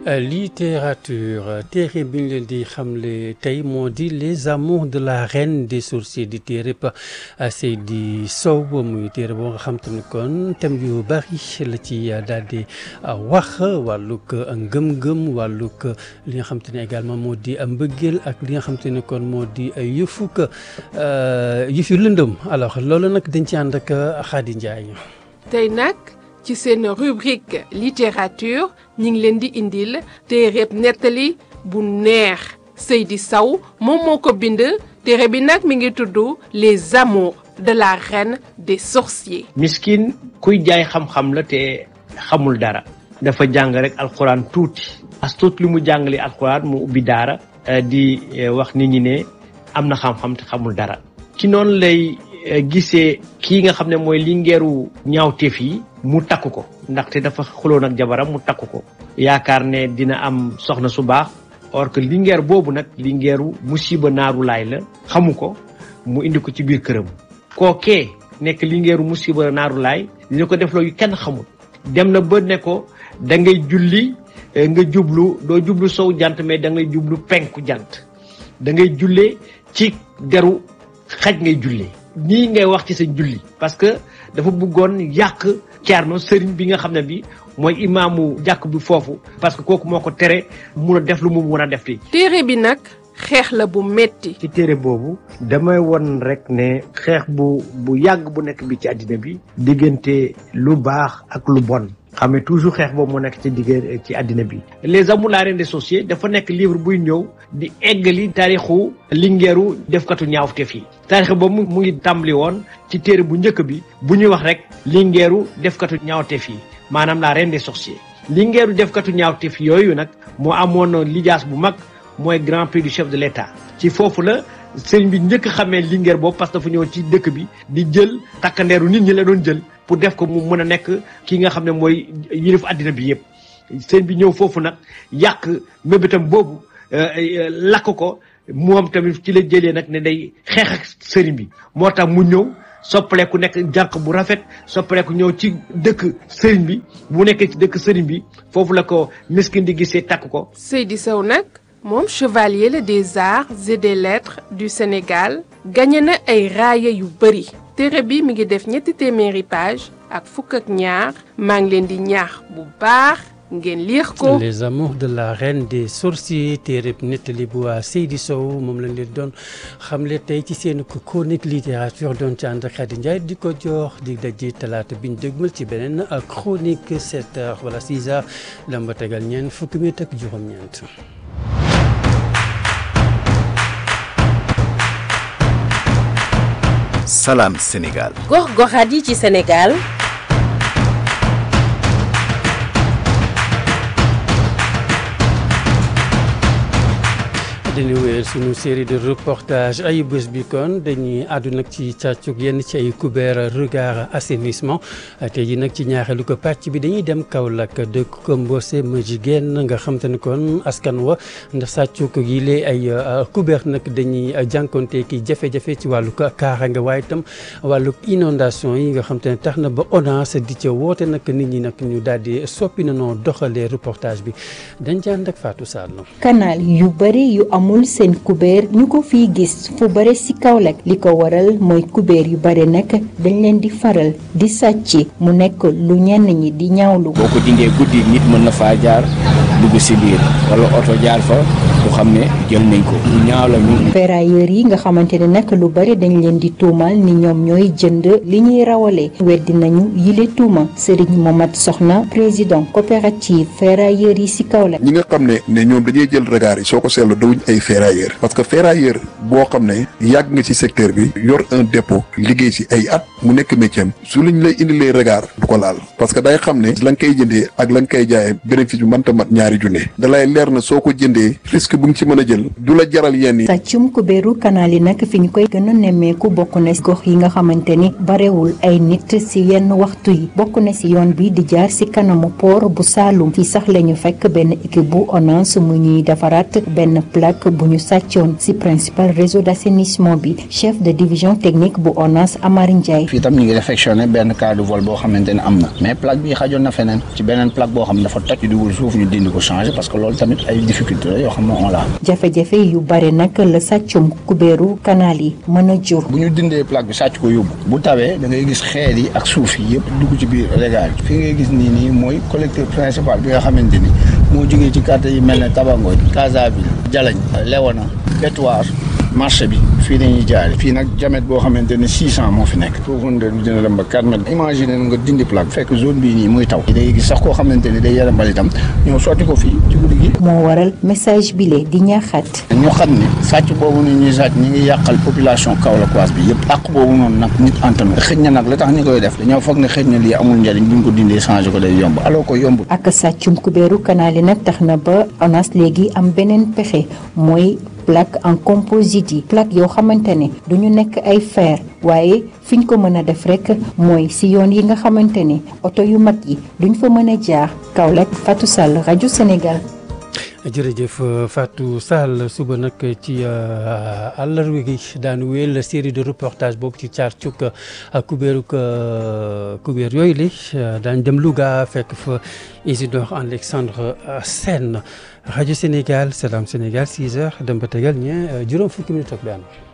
littérature téere bi ñu leen di xamle tey moo di les amours de la reine des sorciers di téere ba Seydi Sow muy téere boo nga xam te ne kon thème yu bari la ci daal di wax wàllug ngëm-ngëm wàllug li nga xam te ne également moo di mbëggeel ak li nga xam te ne kon moo di yëfuk yëf yu lëndëm alors loolu nag dañ ci ànd ak Khady Ndiaye. tey nag ci seen rubrique littérature ñi ngi leen di indil téereb nettali bu neex Seydi Sow moom moo ko bind téere bi nag mi ngi tudd les amours de la reine des sorciers. miskin kuy jaay xam-xam la te xamul dara dafa jàng rek alxuraan tuuti as tuut li mu jàngale alxuraan mu ubbi daara di wax nit ñi ne am na xam-xam te xamul dara ci noonu lay gisee kii nga xam ne mooy lingeeru ñaawteef yi mu takk ko ndaxte dafa xuloon ak jabaram mu takk ko yaakaar ne dina am soxna su baax or que lingeer boobu nag lingeeru musiba naaru laay la xamu ko mu indi ko ci biir këram kookee nekk lingeeru musiba naaru laay dina ko def loolu kenn xamul dem na ba ne ko da ngay julli nga jublu doo jublu sow jant mais da ngay jublu penku jant da ngay jullee ci deru xaj ngay jullee nii ngay wax ci sa julli parce que dafa bëggoon yàq Ceerno sëriñ bi nga xam ne bi mooy imaamu jàkk bi foofu parce que kooku moo ko tere mun a def lu mu mun a def li téere bi nag xeex la bu metti ci téere boobu damay won rek ne xeex bu bu yàgg bu nekk bi ci àddina bi diggante lu baax ak lu bon xam ne toujours xeex boobu mu nekk ci digg ci àddina bi les amours la reine des sorciers dafa nekk livre buy ñëw di eggali taarixu lingeeru defkatu ñaawteef yi taarix boobu mu ngi tàmbali woon ci téere bu njëkk bi bu ñuy wax rek lingeeru defkatu ñaawteef yi maanaam la reine des sorciers lingeeru defkatu ñaawteef yooyu nag moo amoon lijaas bu mag mooy grand prix du chef de l'état ci foofu la sëriñ bi njëkk xamee lingeer boobu parce que dafa ñëw ci dëkk bi di jël takkandeeru nit ñi la doon jël pour def ko mu mën a nekk ki nga xam ne mooy yilif àddina bi yëpp sëriñ bi ñëw foofu nag yàq mébétam boobu lakk ko moom tamit ci la jëlee nag ne day xeex ak sëriñ bi moo tax mu ñëw soppaleeku nekk jànq bu rafet soppaleeku ñëw ci dëkk sëriñ bi bu nekkee ci dëkk sëriñ bi foofu la ko miskin di gisee takk ko Seydi Sow nag moom chevalier la des arts et des lettres du Sénégal gagné na ay raaya yu bëri téere bi mi ngi def ñetti téeméeri page ak fukk ak ñaar maa ngi leen di ñaax bu baax ngeen liir ko. les amours de la reine des sorciers téere nettali bu waa Seydi Sow moom lañ leen doon xamle tey ci seen chronique littérature doon ci ànd ak Khady Ndiaye di ko jox di daje talaata bi ñu dégmal ci beneen chronique 7 heures wala 6 heures lamba tegal ñeent fukki minute ak juróom-ñeent. Salam Sénégal. gox-goxaat yi ci Sénégal. dañuy wéyal suñu série de reportage ay bés bi kon dañuy àddu nag ci càccug yenn ci ay couvert regard assainissement te ji nag ci ñaareelu ko pàcc bi dañuy dem Kaolack dëkk ko Mbose ma jigéen nga xam te ne kon askan wa ndax sàccug yi lee ay couvert nag dañuy jànkonte ki jafe-jafe ci wàllu kaaraange waaye itam wàllu inondation yi nga xam te ne tax na ba ONAS di ca woote nag nit ñi nag ñu daal di soppi na noo doxalee reportage bi dañ ci ànd ak Fatou Sall. canal yu bari yu amul seen kubéer ñu ko fii gis fu bare ci Kaolack li ko waral mooy kubéer yu bare nag dañ leen di faral di sàcc mu nekk lu ñenn ñi di ñaawlu. boo ko dindee guddi nit mën na faa jaar dugg ci biir walla oto jaar fa bu xam ne jël nañ ko lu ñaaw la ñu. ferrailleurs yi nga xamante ne nag lu bari dañ leen di tuumal ni ñoom ñooy jënd li ñuy rawale weddi nañu yile tuuma Serigne Momat Soxna président coopérative ferrailleurs yi ci Kaolack. ñi nga xam ne ne ñoom dañuy jël regard yi soo ko seetlu dawuñ ay ferrailleur parce que ferrailleur boo xam ne yàgg nga ci secteur bi yor un dépôt liggéey ci ay at mu nekk métier am su luñ lay indilee regard du ko laal parce que day xam ne la nga koy jëndee ak la nga koy jaayee bénéfice bi mënta mat ñaari junne da lay leer na soo ko jëndee risque risque bu nga ci mën a jël du la jaral yenn yi sàccum kubéeru kanaal yi nag fi ñu koy gën a nemmeeku bokk na si gox yi nga xamante ni barewul ay nit si yenn waxtu yi bokk na si yoon bi di jaar si kanamu port bu Saloum fii sax la ñu fekk benn équipe bu ONAS mu ñuy defaraat benn plaque bu ñu sàccoon si principal réseau d'assainissement bi chef de division technique bu ONAS Amar Ndiaye. fii tam ñu ngi réfectionné benn cas de vol boo xamante ne am na mais plaque bi xajoon na feneen ci beneen plaque boo xam ne dafa toj dugul suuf ñu dindi ko changé parce que loolu tamit ay difficulté la yoo xam ne on la jafe-jafe yu bare nag la sàccum kubéeru kanaal yi mën a jur. bu ñu dindee plaque bi sàcc ko yóbbu bu tawee da ngay gis xeer yi ak suuf yi yëpp dugg ci biir régal bi fi ngay gis nii nii mooy collecteur principal bi nga xamante ni moo jógee ci quartier yi mel ne Tabangoy Casaville Jalañ Léona Bétoir marché bi fii dañuy jaare fii nag diamètre boo xamante ne 600 moo fi nekk profondeur bi dina dem ba 4 mètres imagine nga dindi plaque fekk zone bii nii muy taw day gis sax koo xamante ni day yara mbalitam ñëw sotti ko fii ci guddi gi moo waral message bile di ñaaxaat. ñu xam ne sàcc boobu nu ñuy sàcc ñi ngi yàqal population Kaolackoise bi yëpp àq boobu noonu nag nit antanu xëj na nag la tax ñi koy def dañoo foog ne xëj na lii amul njariñ buñ ko dindee changé ko day yomb alors ko yombul ak sàccum kubéeru kanaal yi nag tax na ba ONAS léegi am beneen pexe mooy plaque en composite yi plaque yoo xamante ne duñu nekk ay fer waaye fiñ ko mën a def rek mooy si yoon yi nga xamante ne oto yu mag yi duñ fa mën a jaar Kaolack Fatou Sall rajo Sénégal. jërëjëf Fatou Sall suba nag ci àllarba gi daanu wéyal série de reportage boobu ci caar cuk kubéeru kubéer yooyu li daañ dem Louga fekk fa Isidore Alexandre Sène rajo Sénégal Salam Sénégal 6 heures dem ba tegal ñe juróom fukki minutes ak benn